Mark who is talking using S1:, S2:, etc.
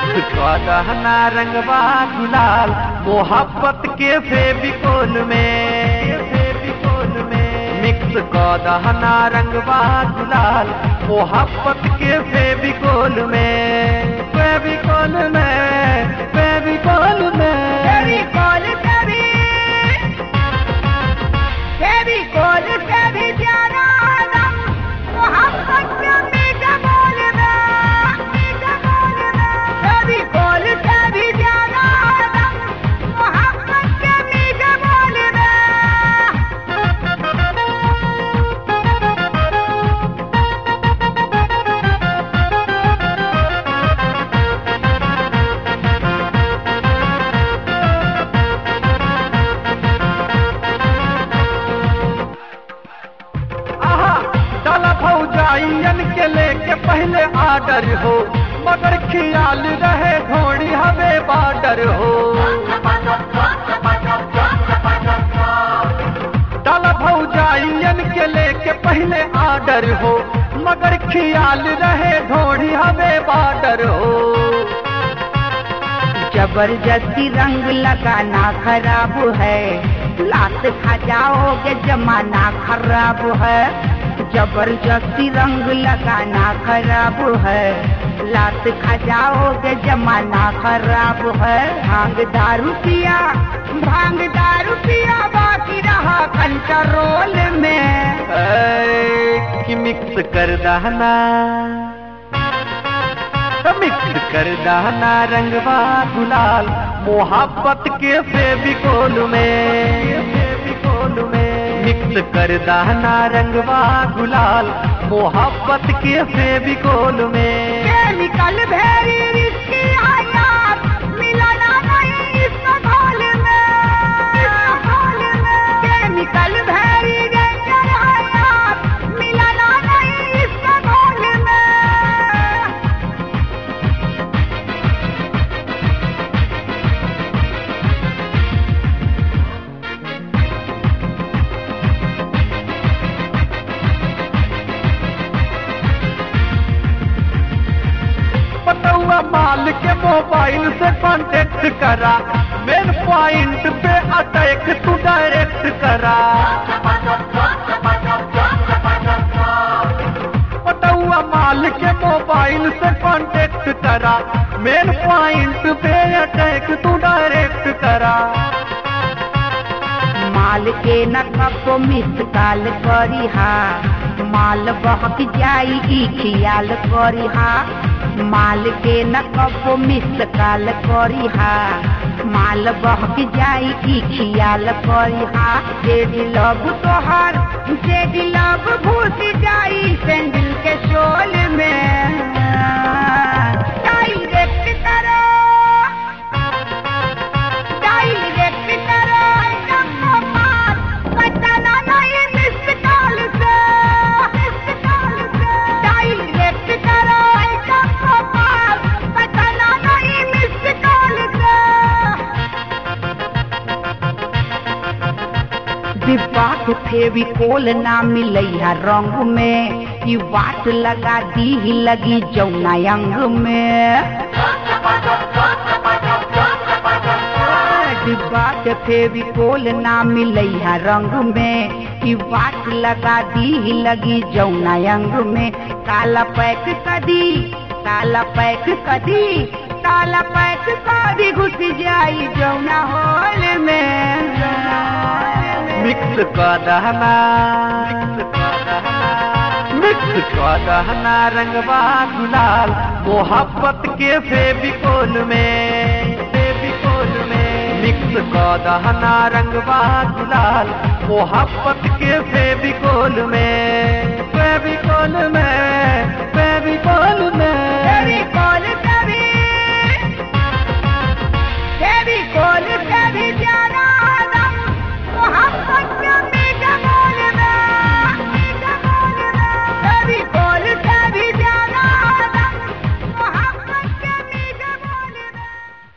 S1: mix कर दहना रंगवा गुलाल मोहब्बत के फेविकोल में फेविकोल में मिक्स कर दहना रंगवा गुलाल मोहब्बत के फेविकोल में फेविकोल में फेविकोल में
S2: फेविकोल से भी फेविकोल से भी प्यारा रंग मोहब्बत के मीठा बोल में मीठा बोल में फेविकोल से भी प्यारा रंग मोहब्बत के मीठा बोल
S1: आहा डाला भौजाइयन के लेके पहले आर्डर हो मगर ख्याल रहे घोड़ी हवे बार्डर हो डाला भौजाइयन के लेके पहले आर्डर हो मगर ख्याल रहे घोड़ी हवे बार्डर हो
S2: जबरदस्ती रंग लगाना खराब है लात खा जाओगे जमाना खराब है जबरदस्ती रंग लगाना खराब है लात खा जाओगे जमाना खराब है भांग दारू पिया भांग दारू पिया बाकी रहा कंट्रोल में
S1: ऐ, कि मिक्स कर दहना मिक्स कर दहना रंगवा गुलाल मोहब्बत के फेविकोल में फेविकोल में मिक्स कर दहना रंगवा गुलाल मोहब्बत के फेविकोल में
S2: केमिकल भेरी रिस्की आयात मिलाना नहीं इसका घोल में घोल में केमिकल भेरी डेंजर आयात मिलाना नहीं इसका घोल में
S1: पटुआ माल के मोबाइल से कांटेक्ट करा मेन पॉइंट पे अटैक तू डायरेक्ट करा पटुआ माल के मोबाइल से कांटेक्ट करा मेन पॉइंट पे अटैक तू डायरेक्ट करा
S2: माल के न कपो मिस काल करी हा माल बहक जाई ई खियाल करी हा माल के न कपो मिस काल करी हा माल बहक जाई ई खियाल करी हा जेडी लब तोहार जेडी लब घुस जाई सैंडल के शोल में डायरेक्ट करो डायरेक्ट करो सबको पार बचाना नहीं मिस कॉल से मिस कॉल से डायरेक्ट करो सबको पार बचाना नहीं मिस कॉल से डिब्बा के फेविकोल ना मिलैया रंग में ई वाट लगा दी लगी जौना अंग में डिब्बा के फेविकोल ना मिलैया रंग में ई वाट लगा दी लगी जौना अंग में काला पैक कदी काला पैक कदी काला पैक कदी घुस जाई जौना होल में
S1: मिक्स कर दहना मिक्स कर दहना रंगवा गुलाल मोहब्बत के फेविकोल में फेविकोल में मिक्स कर दहना रंगवा गुलाल मोहब्बत के फेविकोल में फेविकोल में